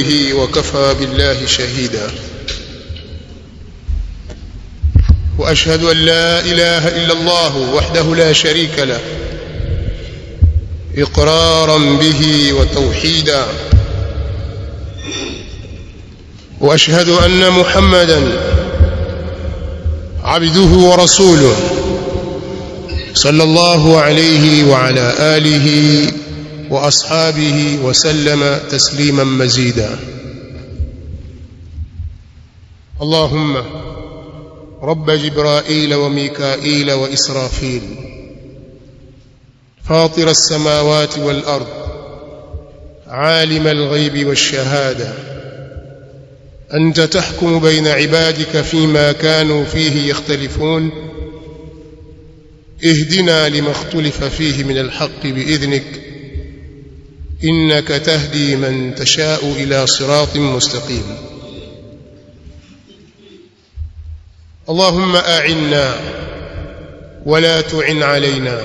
به وكفى بالله شهيدا واشهد ان لا اله الا الله وحده لا شريك له اقرارا به وتوحيدا واشهد ان محمدا عبده ورسوله صلى الله عليه وعلى اله واصحابه وسلم تسليما مزيدا اللهم رب جبرائيل وميكائيل واسرافيل فاطر السماوات والارض عالم الغيب والشهاده انت تحكم بين عبادك فيما كانوا فيه يختلفون اهدنا لما اختلف فيه من الحق باذنك انك تهدي من تشاء الى صراط مستقيم اللهم اعنا ولا تعن علينا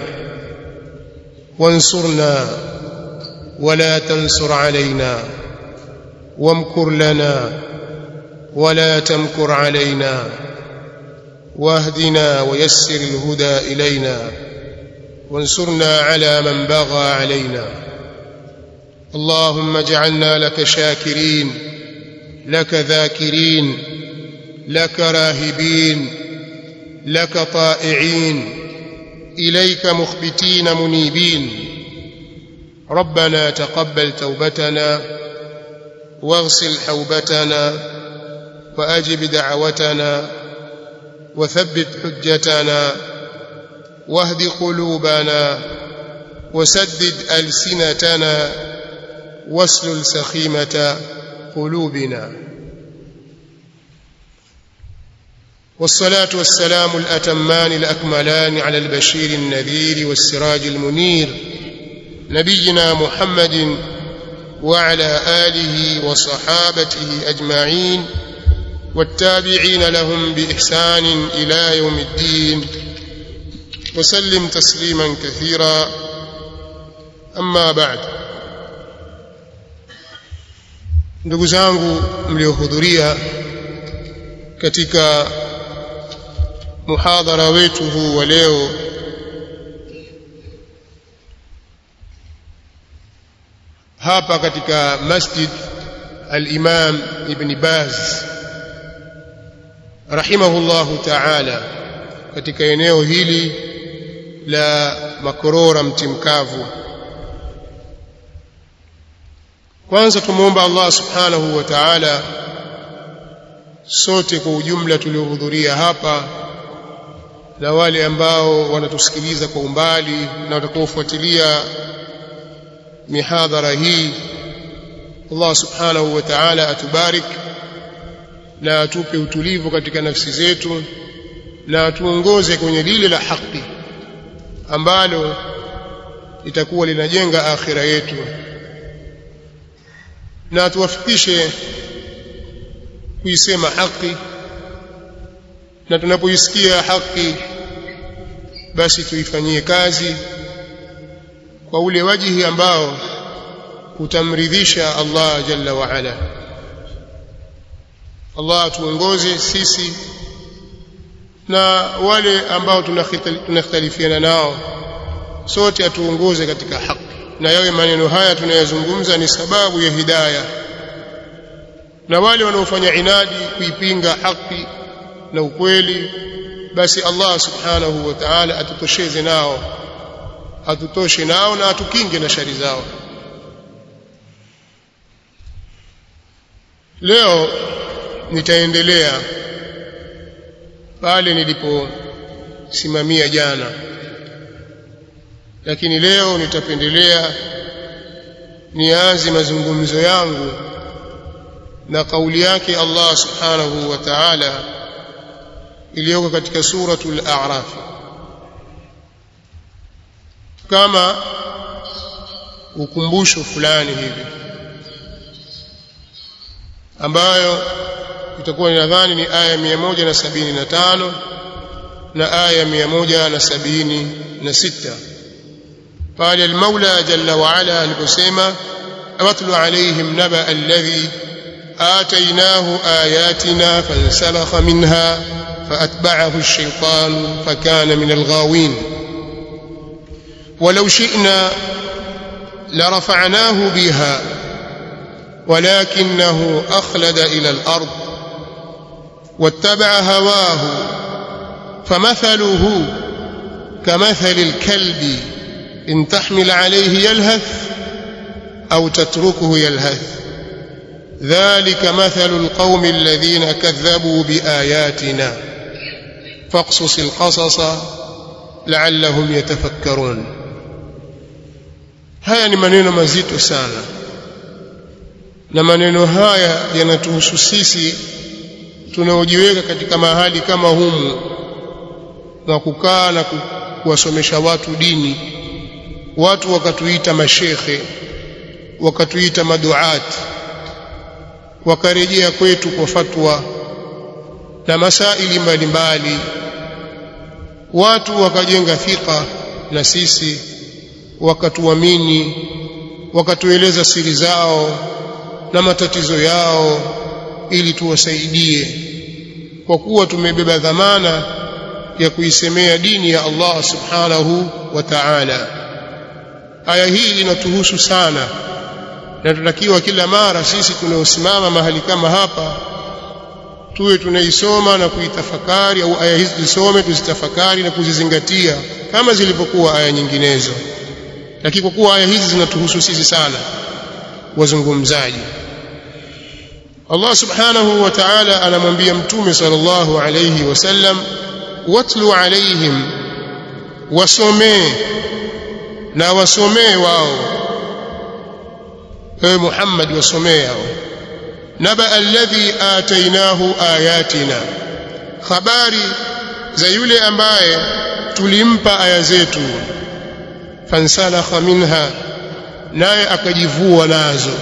وانصرنا ولا تنصر علينا وامكر لنا ولا تمكر علينا واهدنا ويسر الهدى الينا وانصرنا على من بغى علينا اللهم اجعلنا لك شاكرين لك ذاكرين لك راهبين لك طائعين اليك مخبتين منيبين ربنا تقبل توبتنا واغسل حوبتنا واجب دعوتنا وثبت حجتنا واهد قلوبنا وسدد السنتنا واسلل سخيمه قلوبنا والصلاه والسلام الاتمان الاكملان على البشير النذير والسراج المنير نبينا محمد وعلى اله وصحابته اجمعين والتابعين لهم باحسان الى يوم الدين وسلم تسليما كثيرا اما بعد ndugu zangu mliohudhuria katika muhadhara wetu huu wa leo hapa katika masjid al-Imam Ibn Baz rahimahullahu ta'ala katika eneo hili la Makorora mtimkavu kwanza tumuomba Allah subhanahu wa ta'ala sote kwa ujumla tuliohudhuria hapa na wale ambao wanatusikiliza kwa umbali na watakaofuatilia mihadhara hii Allah subhanahu wa ta'ala atubarik na atupe utulivu katika nafsi zetu na atuongoze kwenye lile la haki ambalo litakuwa linajenga akhira yetu na atuwafikishe kuisema haki na tunapoisikia haki basi tuifanyie kazi kwa ule wajihi ambao utamridhisha Allah jalla wa ala Allah tuongoze sisi na wale ambao tunakhtalifiana nao sote atuongoze katika haki na yawe maneno haya tunayazungumza ni sababu ya hidayah na wale wanaofanya inadi kuipinga haki na ukweli basi Allah subhanahu wa ta'ala atutosheze nao atutoshe nao na atukinge na shari zao leo nitaendelea pale niliposimamia jana lakini leo nitapendelea nianze mazungumzo yangu na kauli yake Allah subhanahu wa ta'ala iliyoko katika suratul a'raf kama ukumbusho fulani hivi ambayo itakuwa nadhani ni aya 175 na aya 176 pale al-Maula jalla wa ala aliposema watlu alaihim naba alladhi آتيناه آياتنا فانسلخ منها فأتبعه الشيطان فكان من الغاوين ولو شئنا لرفعناه بها ولكنه أخلد إلى الأرض واتبع هواه فمثله كمثل الكلب إن تحمل عليه يلهث أو تتركه يلهث ذلك مثل القوم الذين كذبوا بآياتنا فاقصص القصص لعلهم يتفكرون haya ni maneno mazito sana na maneno haya yanatuhusu sisi tunaojiweka katika mahali kama humu na kukaa na kuwasomesha watu dini watu wakatuita mashekhe wakatuita maduati wakarejea kwetu kwa fatwa na masaili mbalimbali watu wakajenga thika na sisi wakatuamini wakatueleza siri zao na matatizo yao ili tuwasaidie kwa kuwa tumebeba dhamana ya kuisemea dini ya Allah subhanahu wa ta'ala aya hii inatuhusu sana na tunatakiwa kila mara sisi tunaosimama mahali kama hapa tuwe tunaisoma na kuitafakari au aya hizi tusome tuzitafakari na kuzizingatia kama zilivyokuwa aya nyinginezo lakini kwa kuwa aya hizi zinatuhusu sisi sana wazungumzaji Allah subhanahu wa ta'ala anamwambia mtume sallallahu alayhi wasallam watlu alaihim wasomee na wasomee wao ewe Muhammad wasomee hao naba alladhi atainahu ayatina habari za yule ambaye tulimpa aya zetu fansalakha minha naye akajivua nazo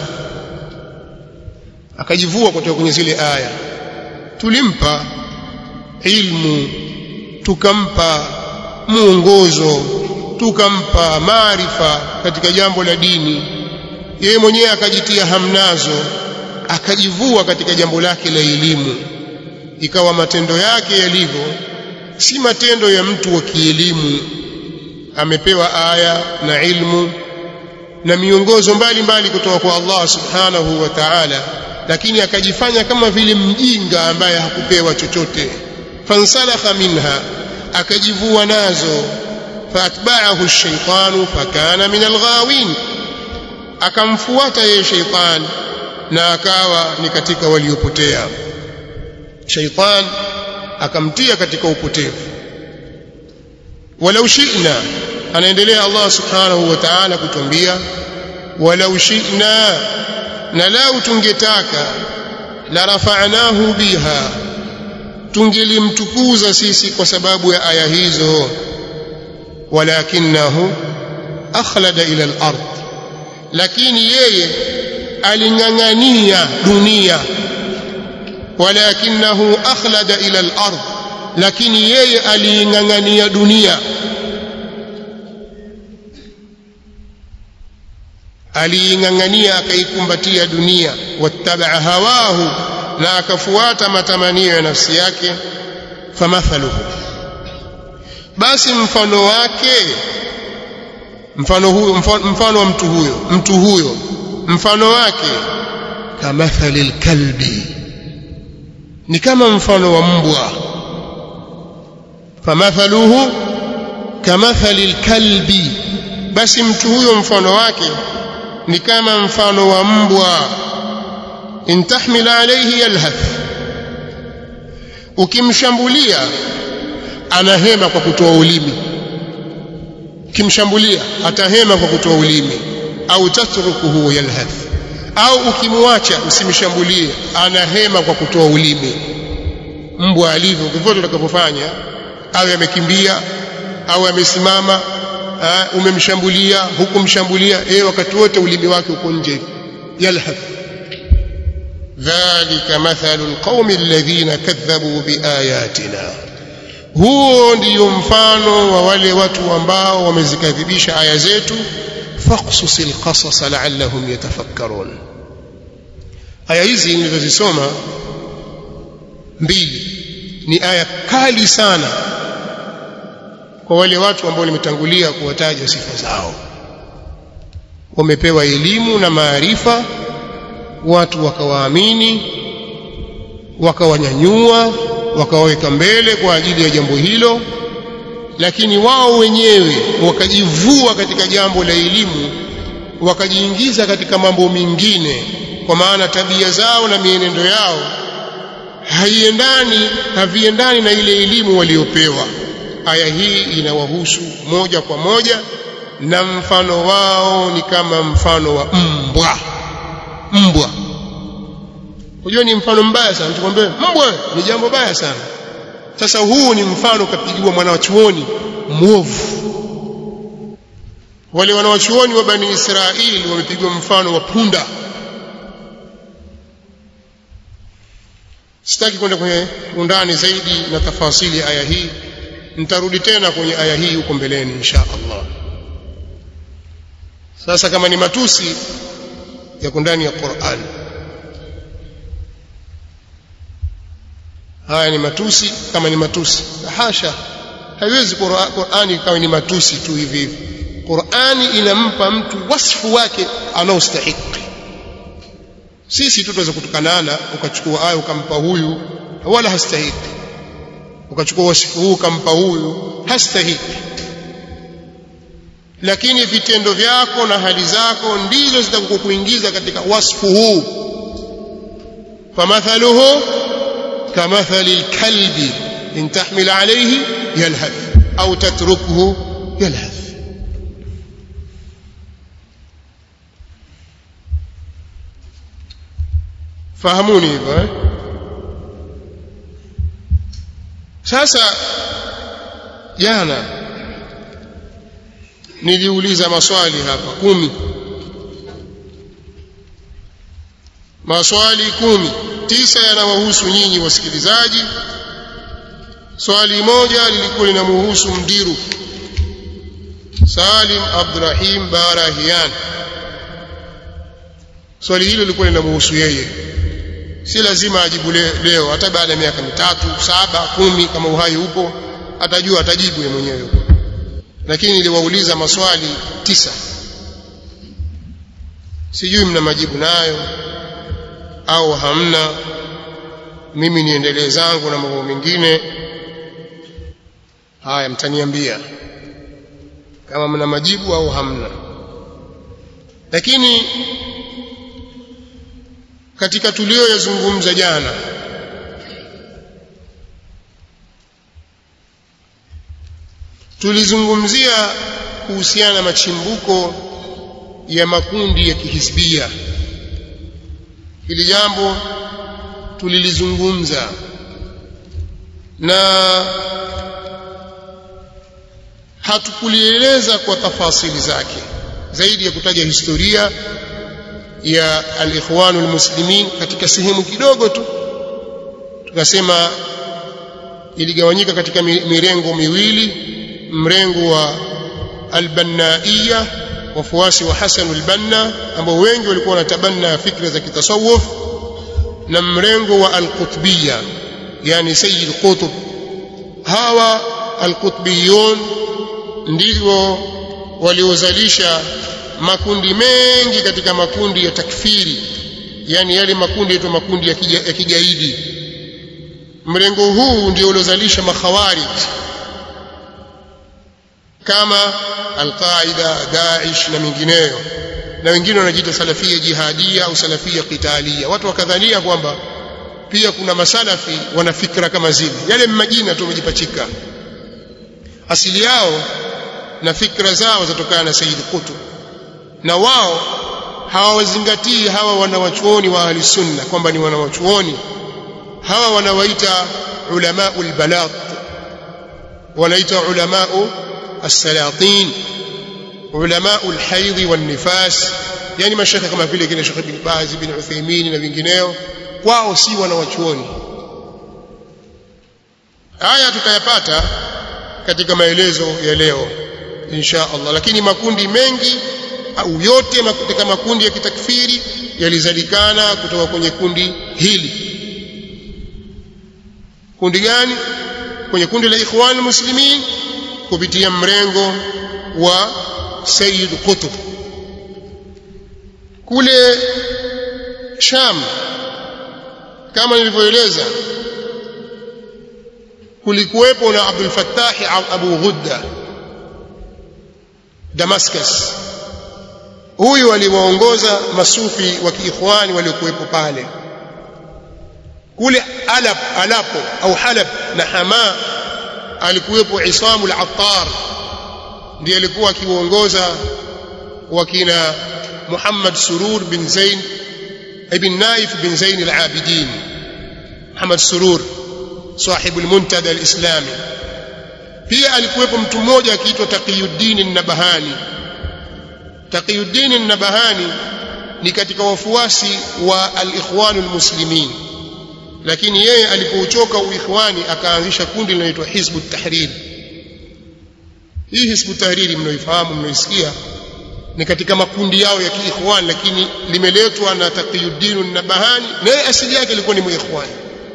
akajivua kutoka kwenye zile aya tulimpa ilmu tukampa muongozo tukampa maarifa katika jambo la dini yeye mwenyewe akajitia hamnazo akajivua katika jambo lake la elimu ikawa matendo yake yalivyo si matendo ya mtu wa kielimu amepewa aya na ilmu na miongozo mbalimbali kutoka kwa Allah subhanahu wa ta'ala lakini akajifanya kama vile mjinga ambaye hakupewa chochote fansalakha minha akajivua nazo faatba'ahu ash-shaytanu fakana min al-ghawin akamfuata yeye shaytan na akawa ni katika waliopotea shaytan akamtia katika upotevu walau shi'na anaendelea Allah subhanahu wa ta'ala kutuambia walau shi'na na lau tungetaka la rafa'nahu biha tungelimtukuza sisi kwa sababu ya aya hizo walakinahu akhlada ila al-ard lakini yeye aling'ang'ania dunia walakinahu akhlada ila al-ard lakini yeye aliing'ang'ania dunia aliing'ang'ania akaikumbatia dunia wattabaa hawahu na akafuata matamanio ya nafsi yake famathaluhu basi mfano wake mfano huyo mfano wa mtu huyo mtu huyo mfano wake kamathali lkalbi ni kama mfano wa mbwa famathaluhu kamathali lkalbi basi mtu huyo mfano wake ni kama mfano wa mbwa in tahmil alayhi yalhath ukimshambulia anahema kwa kutoa ulimi ukimshambulia atahema kwa kutoa ulimi au tatrukuhu yalhath au ukimwacha usimshambulie anahema kwa kutoa ulimi mbwa alivyo vyovyote utakapofanya awe amekimbia au amesimama umemshambulia hukumshambulia yeye wakati wote ulimi wake uko nje yalhath dhalika mathalu alqaumi alladhina kadhabu biayatina huo ndiyo mfano wa wale watu ambao wamezikadhibisha aya zetu faqsus alqasas la'allahum yatafakkarun aya hizi nilizozisoma mbili ni aya kali sana kwa wale watu ambao nimetangulia kuwataja sifa zao wamepewa elimu na maarifa watu wakawaamini wakawanyanyua wakawaweka mbele kwa ajili ya jambo hilo lakini wao wenyewe wakajivua katika jambo la elimu wakajiingiza katika mambo mengine kwa maana tabia zao na mienendo yao haiendani haviendani na ile elimu waliopewa aya hii inawahusu moja kwa moja na mfano wao ni kama mfano wa mbwa mbwa unajua ni mfano mbaya sana tukwambie mbwa ni jambo baya sana sasa huu ni mfano kapigiwa mwanachuoni mwovu wale wanawachuoni wa bani Israeli wamepigwa mfano wa punda sitaki kwenda kwenye undani zaidi na tafasili aya hii nitarudi tena kwenye aya hii huko mbeleni insha Allah sasa kama ni matusi yako ndani ya Qur'an haya ni matusi kama ni matusi hasha haiwezi Qur'ani ikawa ni matusi tu hivi hivi Qur'ani inampa mtu wasfu wake anaostahiki sisi tu tuweza kutukanana ukachukua aya ukampa huyu wala hastahiki ukachukua wasifu huu ukampa huyu hastahiki lakini vitendo vyako na hali zako ndizo zitakukuingiza katika wasfu huu famathaluhu kamathali alkalbi in tahmil alayhi yalhath au tatrukhu yalhath fahamuni hivyo eh? sasa jana niliuliza maswali hapa kumi maswali kumi tisa yanawahusu nyinyi wasikilizaji swali moja lilikuwa linamhusu mdiru Salim Abdurrahim Barahian swali hilo lilikuwa linamhusu yeye si lazima ajibu leo hata baada ya miaka mitatu saba kumi kama uhai upo atajua atajibu yeye mwenyewe lakini niliwauliza maswali tisa sijui mna majibu nayo au hamna mimi niendelee zangu na mambo mengine haya mtaniambia kama mna majibu au hamna lakini katika tuliyoyazungumza jana tulizungumzia kuhusiana na machimbuko ya makundi ya kihisbia hili jambo tulilizungumza na hatukulieleza kwa tafasili zake zaidi ya kutaja historia ya al-ikhwanul muslimin katika sehemu kidogo tu tukasema iligawanyika katika mirengo miwili mrengo wa al-bannaiya wafuasi wa Hasan al-Banna ambao wengi walikuwa wanatabanna fikra za kitasawuf na mrengo wa al-qutbiyya yani sayyid qutb hawa al-qutbiyun ndio waliozalisha makundi mengi katika makundi ya takfiri yani yale makundi yaitwa makundi ya, kija, ya kigaidi mrengo huu ndio uliozalisha makhawarij kama alqaida daesh na mingineyo na wengine wanajiita salafia jihadia au salafia qitalia watu wakadhania kwamba pia kuna masalafi wana fikra kama zile yale majina tu wamejipachika asili yao na fikra zao zatokana na Sayyid Qutb na wao hawawazingatii hawa wanawachuoni wa ahli sunna kwamba ni wanawachuoni hawa wanawaita ulamaul balagh wanaita ulamau السلاطين علماء الحيض والنفاس yani mashaka kama vile kina Sheikh bin Baz bin Uthaymeen na vingineo kwao si wanawachuoni haya tutayapata katika maelezo ya leo insha Allah lakini makundi mengi au yote katika makundi ya kitakfiri yalizalikana kutoka kwenye kundi hili kundi gani kwenye kundi la ikhwan muslimin kupitia mrengo wa Sayyid Qutb kule Sham kama nilivyoeleza kulikuwepo na Abdul Fattah Abu Ghudda Damascus huyu aliwaongoza masufi wa kiikhwani waliokuwepo pale kule Alab Alapo au Halab na Hama alikuwepo Isamu al-Attar ndiye alikuwa akiwaongoza wakina Muhammad Surur bin Zain ibn Naif bin Zain al-Abidin Muhammad Surur صاحب المنتدى الإسلامي pia alikuwepo mtu mmoja akiitwa Taqiyuddin an-Nabahani Taqiyuddin an-Nabahani ni katika wafuasi wa al-Ikhwan al-Muslimin lakini yeye alipouchoka uikhwani akaanzisha kundi linaloitwa Hizbu Tahrir hii Hizbu Tahrir mnaoifahamu mnaisikia ni katika makundi yao ya kiikhwan lakini limeletwa na Taqiyuddin an-Nabahani naye asili yake ilikuwa ni muikhwani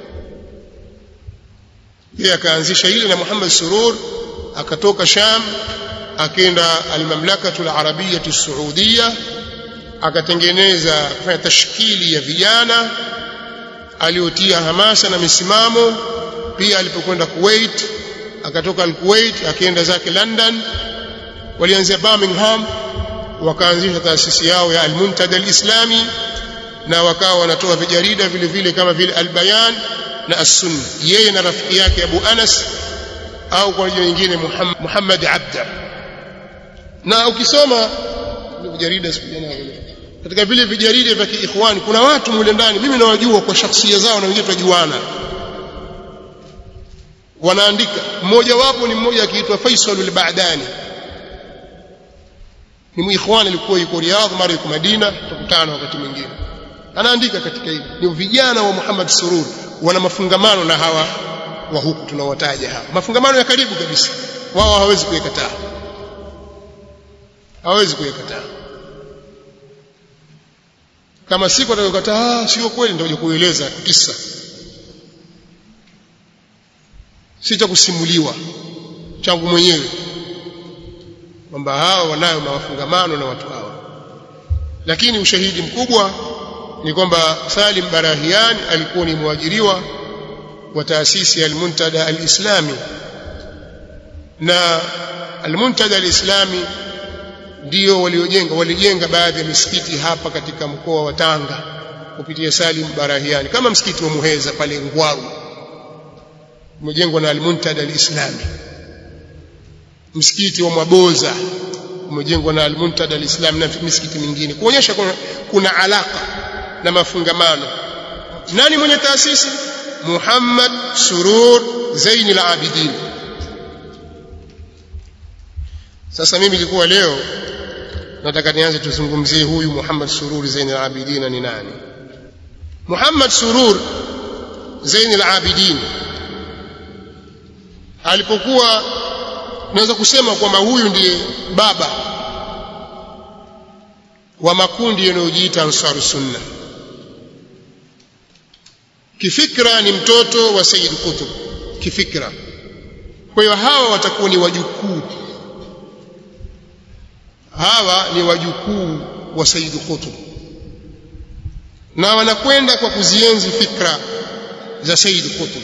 yeye akaanzisha ile na Muhammad Surur akatoka Sham akenda al-Mamlakatu al-Arabiyyah as-Saudiyya akatengeneza kufanya tashkili ya vijana aliotia hamasa na misimamo pia alipokwenda Kuwait akatoka al-Kuwait akaenda zake London walianzia Birmingham wakaanzisha taasisi yao ya al-Muntada al-Islami na wakawa wanatoa vijarida vile vile kama vile al-Bayan na as-Sunna yeye na rafiki yake Abu Anas au kwa jina nyingine Muhammad Abda na ukisoma vijarida siku jana katika vile vijarida vya kiikhwani kuna watu mule ndani mimi nawajua kwa shakhsia zao na wengine tunajuana wanaandika mmoja wapo ni mmoja akiitwa Faisal al-Ba'dani ni muikhwani alikuwa yuko Riyadh mara yuko Madina tukutana wakati mwingine anaandika katika hili ni vijana wa Muhammad Surur wana mafungamano na hawa wa huku tunawataja hawa mafungamano ya karibu kabisa wao hawezi kuyakataa hawezi kuyakataa kama siku atakayokataa sio kweli ndio kueleza kisa si cha kusimuliwa changu mwenyewe kwamba hawa wanayo mafungamano na watu hawa lakini ushahidi mkubwa ni kwamba Salim Barahian alikuwa ni mwajiriwa wa taasisi ya Al-Muntada Al-Islami na Al-Muntada Al-Islami ndio waliojenga walijenga baadhi ya misikiti hapa katika mkoa wa Tanga kupitia Salim Barahiani kama msikiti wa Muheza pale Ngwaru umejengwa na Al-Muntada Al-Islami msikiti wa Mwaboza umejengwa na Al-Muntada Al-Islami na misikiti mingine kuonyesha kuna, kuna alaka na mafungamano nani mwenye taasisi Muhammad Surur Zain al-Abidin sasa mimi nilikuwa leo nataka nianze tuzungumzie huyu Muhammad Surur Zain al-Abidin ni nani Muhammad Surur Zain al-Abidin alipokuwa naweza kusema kwamba huyu ndiye baba wa makundi yanayojiita Ansar Sunna kifikra ni mtoto wa Sayyid Qutb kifikra kwa hiyo hawa watakuwa ni wajukuu hawa ni wajukuu wa Sayyid Qutb na wanakwenda kwa kuzienzi fikra za Sayyid Qutb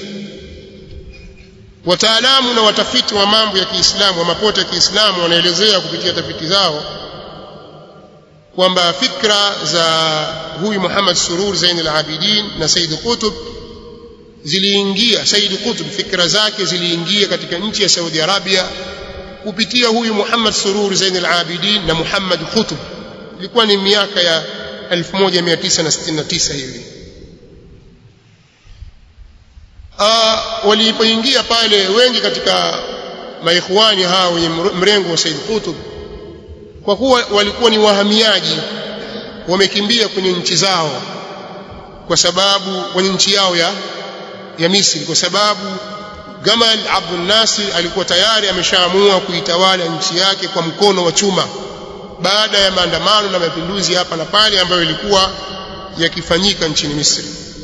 wataalamu na watafiti wa mambo ya Kiislamu wa mapote ya Kiislamu wanaelezea kupitia tafiti zao kwamba fikra za huyu Muhammad Surur Zain al-Abidin na Said Qutb ziliingia Said Qutb fikra zake ziliingia katika nchi ya Saudi Arabia kupitia huyu Muhammad Surur Zain al-Abidin na Muhammad Qutb ilikuwa ni miaka ya 1969 hivi walipoingia pale wengi katika maikhwani hao wenye mrengo wa Said Qutb kwa kuwa walikuwa ni wahamiaji wamekimbia kwenye nchi zao kwa sababu kwenye nchi yao ya ya Misri kwa sababu Gamal Abdul Nasir alikuwa tayari ameshaamua kuitawala nchi yake kwa mkono wa chuma baada ya maandamano na mapinduzi hapa na pale ambayo ilikuwa yakifanyika nchini Misri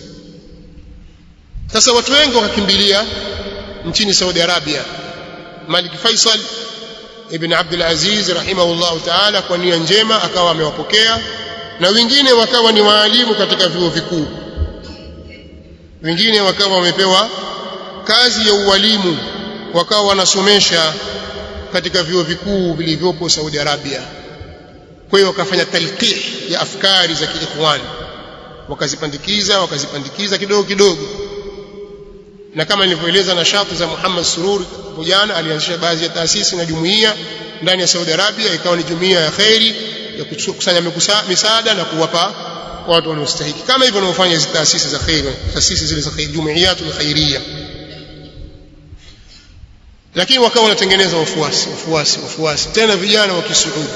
sasa watu wengi wakakimbilia nchini Saudi Arabia Malik Faisal ibn Abdul Aziz rahimahullahu ta'ala kwa nia njema akawa amewapokea na wengine wakawa ni waalimu katika vyuo vikuu wengine wakawa wamepewa kazi ya ualimu wakawa wanasomesha katika vyuo vikuu vilivyopo Saudi Arabia kwa hiyo wakafanya talqih ya afkari za kiikhwani wakazipandikiza wakazipandikiza kidogo kidogo na kama nilivyoeleza na shati za Muhammad Surur jana alianzisha baadhi ya taasisi na jumuiya ndani ya Saudi Arabia ikawa ni jumuiya ya khairi ya kukusanya misaada na kuwapa watu wanaostahili kama hivyo wanaofanya hizo taasisi za khairi taasisi zile za khairi jumuiyatul khairia lakini wakawa wanatengeneza wafuasi wafuasi wafuasi tena vijana wa Kisuudi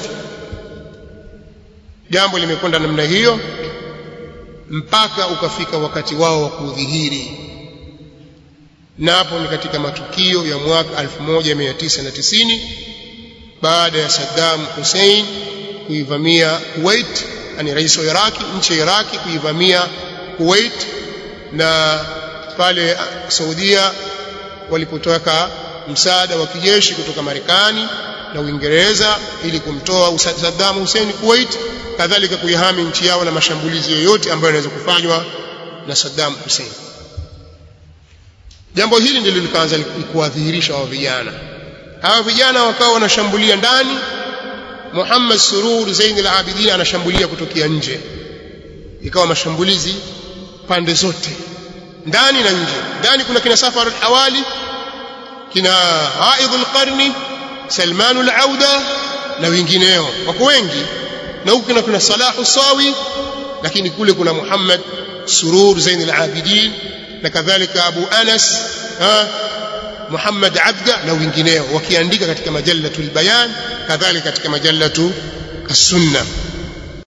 jambo limekwenda namna hiyo mpaka ukafika wakati wao wa kudhihiri na hapo ni katika matukio ya mwaka 1990 baada ya Saddam Hussein kuivamia Kuwait yani rais wa Iraki nchi ya Iraki kuivamia Kuwait na pale Saudia walipotoka msaada wa kijeshi kutoka Marekani na Uingereza ili kumtoa Saddam Hussein Kuwait kadhalika kuihami nchi yao na mashambulizi yoyote ambayo yanaweza kufanywa na Saddam Hussein jambo hili ndilo likaanza kuwadhihirisha hao vijana hawa vijana wakawa wanashambulia ndani Muhammad Surur Zain al-Abidin anashambulia kutokea nje ikawa mashambulizi pande zote ndani na nje ndani kuna kina Safar al-Hawali kina Aidh al-Qarni Salman al-Auda na wengineo wako wengi na huku kuna kuna Salahu Sawi lakini kule kuna Muhammad Surur Zain al-Abidin na kadhalika Abu Anas ha Muhammad Abda na wengineo wakiandika katika majallatu al-Bayan kadhalika katika majallatu as-Sunnah